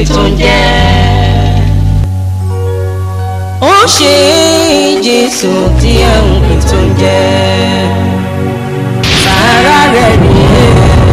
tó ń jẹ́. ó ṣe jésù tí ẹ̀ ń pè tó ń jẹ́. sàárà rẹ̀ rèé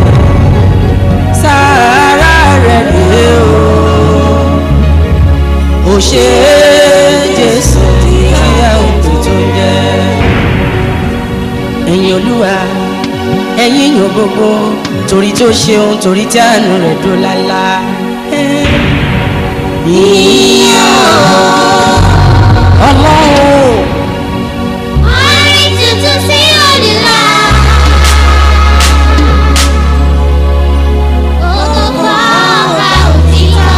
sàárà rẹ̀ rèé o. ó ṣe jésù tí ẹ̀ ń pè tó ń jẹ́. ẹ̀yin olúwa ẹ̀yin yàn gbogbo torí tó ṣeun torí tí àánú rẹ̀ dó lálá. Yíyọ̀ ọlọ́run Orin tuntun sí òdìlà. Ògùnkọ́ ọba òtítọ́.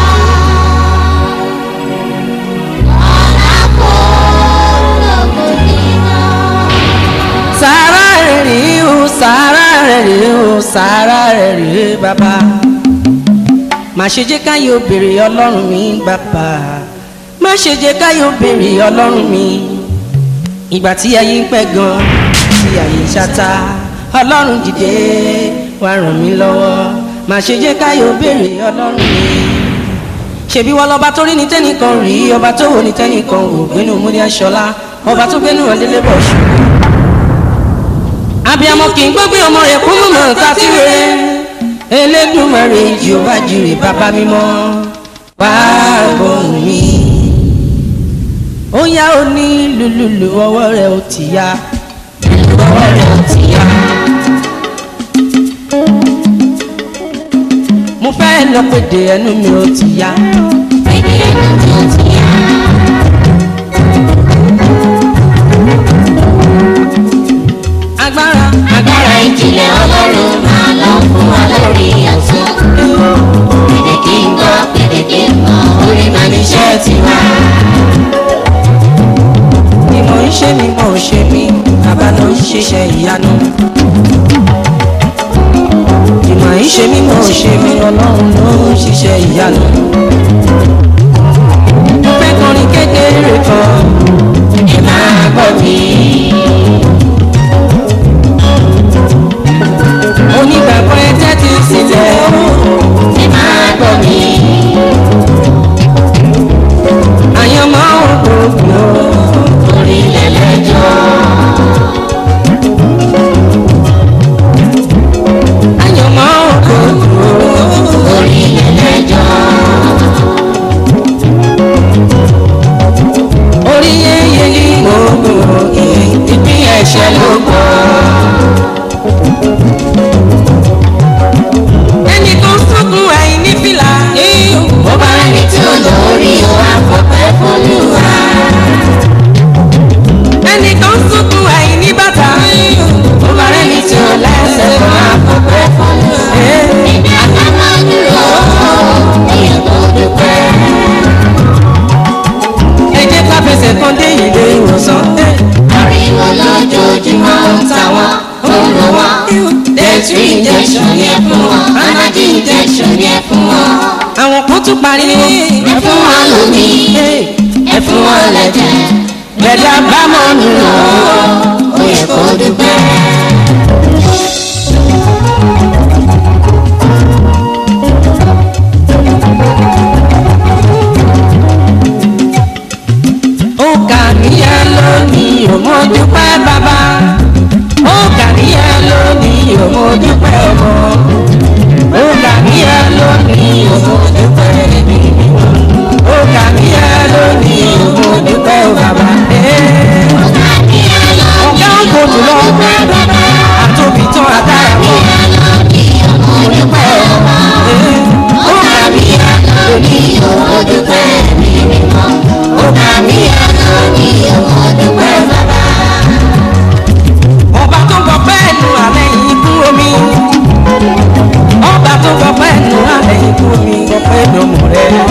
Ọ̀la kò lóko nínú. sàárà rẹ̀ rèé o sàárà rẹ̀ rèé o sàárà rẹ̀ rèé bàbá. má ṣe jẹ́ káyọ̀ béèrè ọlọ́run mi bàbá má ṣe jẹ́ káyọ̀ béèrè ọlọ́run mi ìgbà tí ayé ń pẹ́ gan tí ayé ń ṣáta ọlọ́run dìde wá ràn mí lọ́wọ́ má ṣe jẹ́ káyọ̀ béèrè ọlọ́run mi ṣebí wọn lọba tó rí ní tẹnìkan rí ọba tó wò ní tẹnìkan wò gbénu múni aṣọlá ọba tó gbénu ọdẹlẹ bọ ṣù. abiyamọ kì í gbógbé ọmọ rẹ̀ kó mọ̀mọ́ nǹkan tí rẹ̀ Elédùmarè Jèhófà jírè bàbá mímọ́ wá gbóhùn mi. ó yá ó ní lùlùlù ọwọ́ rẹ̀ ó ti yá lùlù ọwọ́ rẹ̀ ó ti yá. mo fẹ́ lọ péde ẹnu mi ó ti yá. Pédé ẹnu mi ò ti yá. agbára Agbára ìjìnlẹ̀ Ọlọ́run máa lọ fún wa lórí ọ̀tún. Pédé kí n gbọ́, pédé kí n mọ̀, orí máa níṣẹ́ tiwa. ìmọ̀ ń ṣe mi mọ̀ ò ṣe mí bàbá ló ń ṣiṣẹ́ ìyanu. ìmọ̀ ń ṣe mi mọ̀ ò ṣe mí ọlọ́run ló ń ṣiṣẹ́ ìyanu. mo fẹ́ kọrin kékeré kan Ẹ máa gbọ́ mi. onígbàgbọ́ ẹ tẹ́tí sílẹ̀ Ẹ máa gbọ́ mi. àyànmọ́ ògbógbò Orí lẹ́lẹ́jọ́. àyànmọ́ ògbógbò Orí lẹ́lẹ́jọ́. orí yẹ́yẹ́ ní gbogbo ìpín ẹ̀ṣẹ̀ ló gbọ́. ẹnì kan sọ́kùn àìní fìlà. Bó bá rẹni tí ó lórí o, àfọ̀pẹ́ fọlúwa. ẹnì kan sọ́kùn àìní bàtà. Bó bá rẹni tí ó lẹ́sẹ̀ kan, àfọ̀pẹ́ fọlúwa. Ẹni àtàmọ́ dúró, èèyàn tó dúpẹ́. ẹ jẹ́ ká fẹsẹ̀ kan dé ilé ìwòsàn. Ariwo lójoojúmọ́ ń ta wọ́n, ó ń ro wọ́n. Death injection yẹ fún wọn, anadi injection yẹ fún wọn. àwọn kan tún pariwo. Ẹ fún wọn lómi, ẹ fún wọn lẹ́jẹ̀. gbẹ̀dá bámọ̀ nù lọ. Ó yẹ kó dúpẹ́. ó kà níyà lónìí ò mọ dúpẹ́ bàbá. ó kà níyà lónìí ò mọ dúpẹ́ ọmọ. ó kà níyà lónìí ò mọ dúpẹ́ ẹbí. ó kà níyà lónìí ò mọ dúpẹ́ ọ bàbá. ọ̀gá ń kó jùlọ àtòbí tán àtàrà mọ́. dúpẹ́ ọmọ. ó kà níyà lónìí ò mọ dúpẹ́ ẹbí. ó kà níyà lónìí ò mọ dúpẹ́ bàbá. ọba tó gbọ́ pẹ́ nu alẹ́ yìí kú omi. ọba tó gbọ́ pẹ́ nu alẹ́ yìí kú omi gbọ́ pẹ́ lọ́mọ rẹ̀.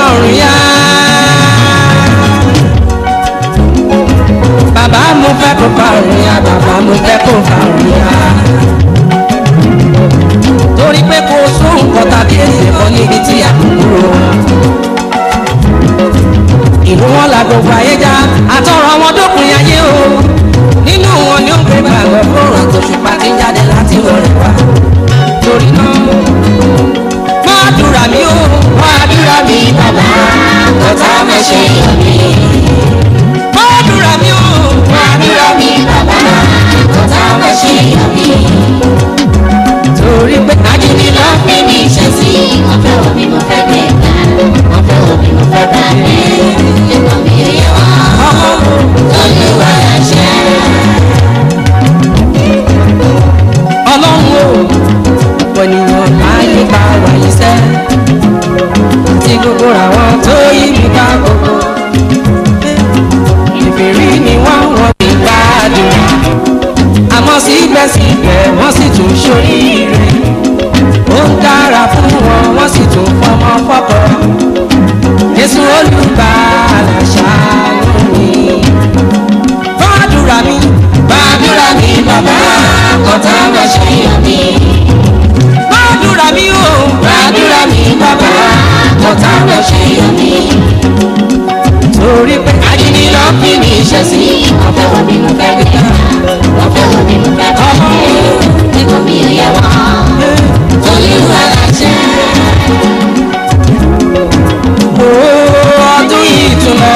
ọ̀run yá. bàbá mo fẹ́ kó fa ọ̀run yá bàbá mo fẹ́ kó fa ọ̀run yá. torí pé kò sóhun kan tàbí èsì kan níbi tí a kò kúrò. ìlú wọn la gbogbo ayé já àtọ̀rọ̀ wọn dópin ayé o nínú wọn ni ó gbé gbàgbọ́ fóònù àtòṣùpá tí ń jáde láti wọlé wá torí náà máa dúra mi ó máa dúra mi bàbá Ọ̀tá máa ṣe yọ̀ mí. máa dúra mi ó máa dúra mi Bàbá ọ̀tá máa ṣe yọ̀ mí. torí pé Ajínigbé ló ń pè mí ṣe sí. Wọ́n fẹ́ wo bí mo fẹ́ gbé gbà. Wọ́n fẹ́ wo bí mo fẹ́ bá gbé. Ẹ̀kọ́ mi ò yẹ wọ́n. Olúwa láṣẹ. ọlọ́run ó ọ̀pọ̀ ènìyàn láyé bá wáyé sẹ́ tí gbogbo àwọn tó yí mi ká gbogbo ìbéèrè ni wọ́n wọ́n ti gbádùn àmọ́ síbẹ̀síbẹ̀ wọ́n sì tún ṣoríire ó ń dára fún wọn wọ́n sì tún fọmọ fọ́kọ Jésù olùgbàlà ṣàánú mi fàdúrà mi fàdúrà mi bàbá Ọ̀tá máa ṣe yọ̀ mí. fàdúrà mi o fàdúrà mi bàbá Ọ̀tá máa ṣe yọ̀ mí. torí pé Ajínigbé ló ń pè mí ṣe sí. Wọ́n fẹ́ wo bí mo fẹ́ gbé gbà. Wọ́n fẹ́ wo bí mo fẹ́ bá gbé. Ẹ̀kọ́ mi ò yẹ wọ́n. Olúwa láṣẹ. o ọdún yìí tún lọ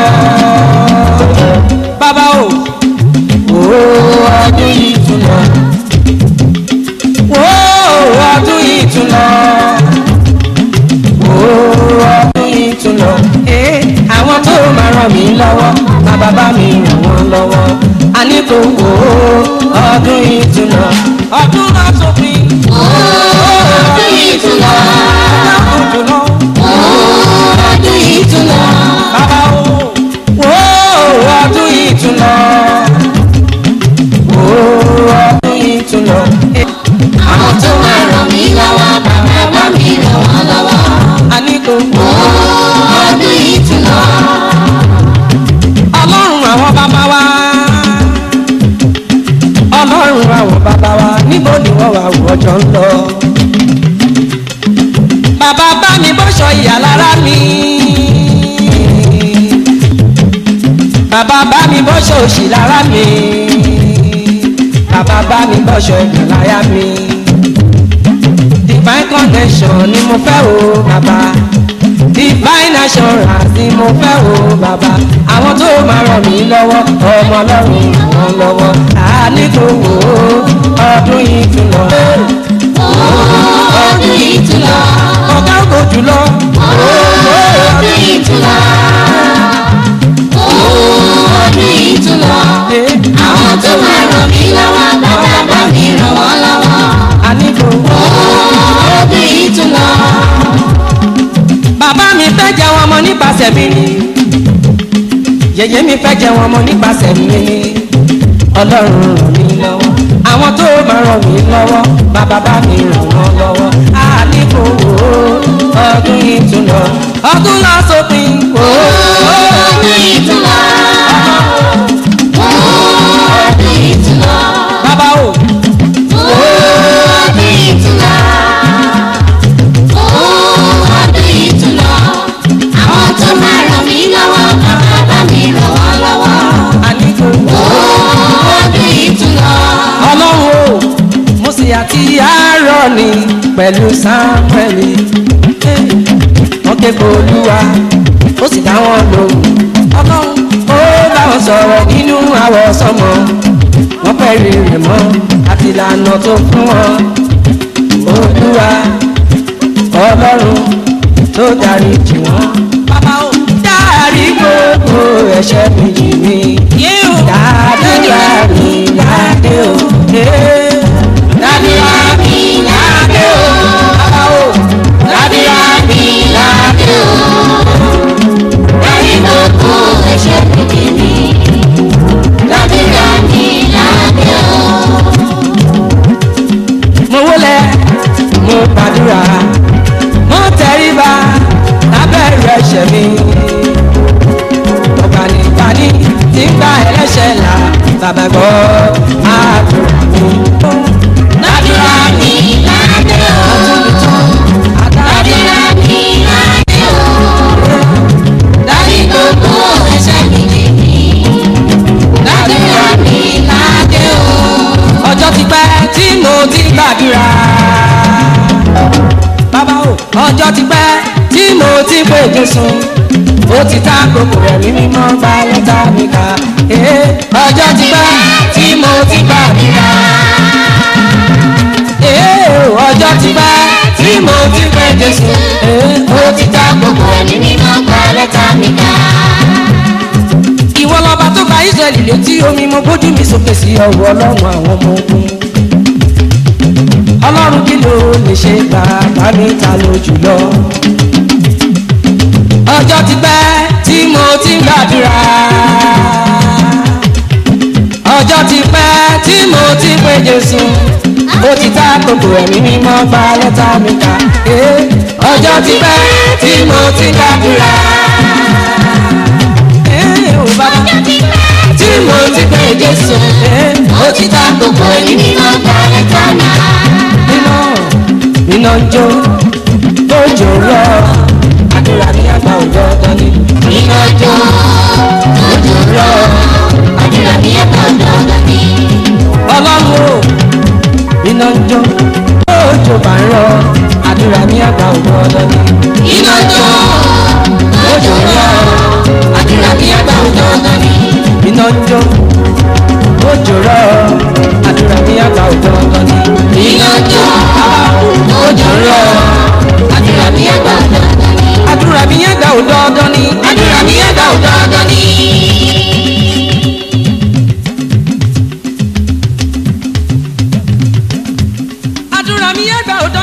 bàbá o o ọdún yìí tún lọ o ọdún yìí tún lọ o ọdún yìí tún lọ Eh, àwọn tó máa ràn mí lọ́wọ́ má bàbá mi ràn wọ́n lọ́wọ́ a ní kò wò ó ọdún yìí tún lọ ọdún náà sópin Ọdún yìí tún lọ. ọdún tún lọ. Ọdún yìí tún lọ. Bàbá o, wo ọdún yìí tún lọ. Wo ọdún yìí tún lọ. Àwọn tó máa ràn mí lọ́wọ́, bàbá bá mi ràn wọ́n lọ́wọ́. A ní kò wò Ọdún yìí tún lọ. ọlọ́run àwọn bàbá wa. Ọlọ́run àwọn bàbá wa níbo ni wọ́n wà wò ọjọ́ ń lọ. Bàbá bá mi bọ́ṣọ ìyá lára mi. Bàbá bá mi bọ́ṣọ òṣì lára mi. Bàbá bá mi bọ́ṣọ ẹ̀gbọ́n láyà mi. Divine connection ni mo fẹ́ o bàbá. Divine assurance ni mo fẹ́ o bàbá. Àwọn tó máa ràn mí lọ́wọ́, ọmọ ọlọ́run ràn wọ́n lọ́wọ́. Àní kò wò ó, ọdún yìí tún lọ. Ọdún yìí tún lọ. Ọ̀gá ògo jùlọ. Ọdún yìí tún lọ. Ọdún yìí tún lọ. Àwọn tó máa ràn mí lọ́wọ́, bàbá bá mi ràn wọ́n lọ́wọ́. Àní kò wò ó. Ọdún yìí tún lọ. bàbá mi fẹ́ jẹ wọn mọ nípasẹ̀ mi ni yèyé mi fẹ́ jẹ wọn mọ nípasẹ̀ mi ni ọlọ́run ràn mí lọ́wọ́ àwọn tó máa ràn mí lọ́wọ́ bàbá bá mi ràn wọ́n lọ́wọ́ àníkò wò ó ọdún yìí tún lọ ọdún lọ sópin wò ó Ọdún yìí tún lọ. Ọdún yìí tún lọ. bàbá o Ọdún yìí tún lọ. Ọdún yìí tún lọ. Àwọn tó máa ràn mí lọ́wọ́, bàbá bá mi ràn wọ́n lọ́wọ́. àníkò wò ó. Ọdún yìí tún lọ. ọlọ́run o mo sì àti àárọ̀ ni pẹ̀lú sáńpẹ̀lì wọ́n ké pe olúwa ó sì dá wọn lóhùn ọlọ́run ó bá wọn sọ̀rọ̀ nínú àwọ̀ sọmọ wọ́n fẹ́ rí rẹ̀ mọ́ àti ìlànà tó fún wọn olúwa ọlọ́run tó darí jì wọ́n. bàbá o dárí gbogbo ẹ̀ṣẹ̀ mi jì mí dàdúrà mi ládé o. dàdúrà mi ládé o. bàbá o dàdúrà mi ládé o. Dárí gbogbo ẹ̀ṣẹ̀ mi jì mí. Dàdúrà mi lábẹ́ o. mo wólẹ̀ mo gbàdúrà mo tẹríba lábẹ́ rẹ̀ ẹ̀ṣẹ̀ mi ọ̀gbànigbani tí ń gba ẹlẹ́ṣẹ̀ là bàbá gbọ́ àdúrà mi. Ládùúrà mi ládé o. Ládùúrà mi ládé o. Dárí gbogbo ẹ̀ṣẹ̀ mi jì mí. Ládùúrà mi ládé o. ọjọ́ ti pẹ́ tí mo ti gbàdúrà. bàbá o ọjọ́ ti pẹ́ tí mo ti pè Jésù ó ti ta gbogbo ẹ̀mí mímọ́ gba lẹ́tà mi kà. Eh, ọjọ́ ti pẹ́ tí mo ti gbàdúrà. Eh, ọjọ́ ti pẹ́ tí mo ti pè Jésù Eh, ó ti ta gbogbo Ẹ̀mí mímọ́ gba lẹ́tà mi ká. ìwọ lọba tó ka israẹli létí omi mo gbójú mi sókè sí ọwọ́ ọlọ́run àwọn ọmọ ogun ọlọ́run kí ló lè ṣe bàbá mi ta ló jùlọ ọjọ́ ti pẹ́ tí mo ti ń gbàdúrà ọjọ́ ti pẹ́ tí mo ti ń pè jésù ó ti ta kòkò ẹ̀mí mímọ́ gba lẹ́tà mi kà Eh, ọjọ́ ti pẹ́ tí mo ti ń gbàdúrà. Eh, ò bàbá tí mo ti pè jésù ó ti ta gbogbo Ẹ̀mí mímọ́ gba lẹ́tà mi ká. iná iná ń jó lójó rọ àdúrà ní àgbà òjò ọdún ni Iná jó òjò rọ̀. Àdúrà mi ẹ̀ka ọ̀dọ́ ọ̀dọ́ mi. ọlọ́run o iná ń jó lójó bá ń rọ àdúrà ní àgbà òjò ọdún ni Iná jó òjò rọ̀. Àdúrà mi ẹ̀ka ọ̀dọ́ ọ̀dọ́ mi. iná ń jó lójó rọ àdúrà ní àgbà òjò ọdún ni Iná jó òjò rọ̀. Àdúrà mi ẹ̀ka ọ̀dọ́ ọ̀dọ́ mi. àdúrà mi yẹn gbà òjò ọdún ni Àdúrà mi ẹ̀ka ọ̀dọ́ ọ̀dọ́ mi. àdúrà mi yẹn gbà òjò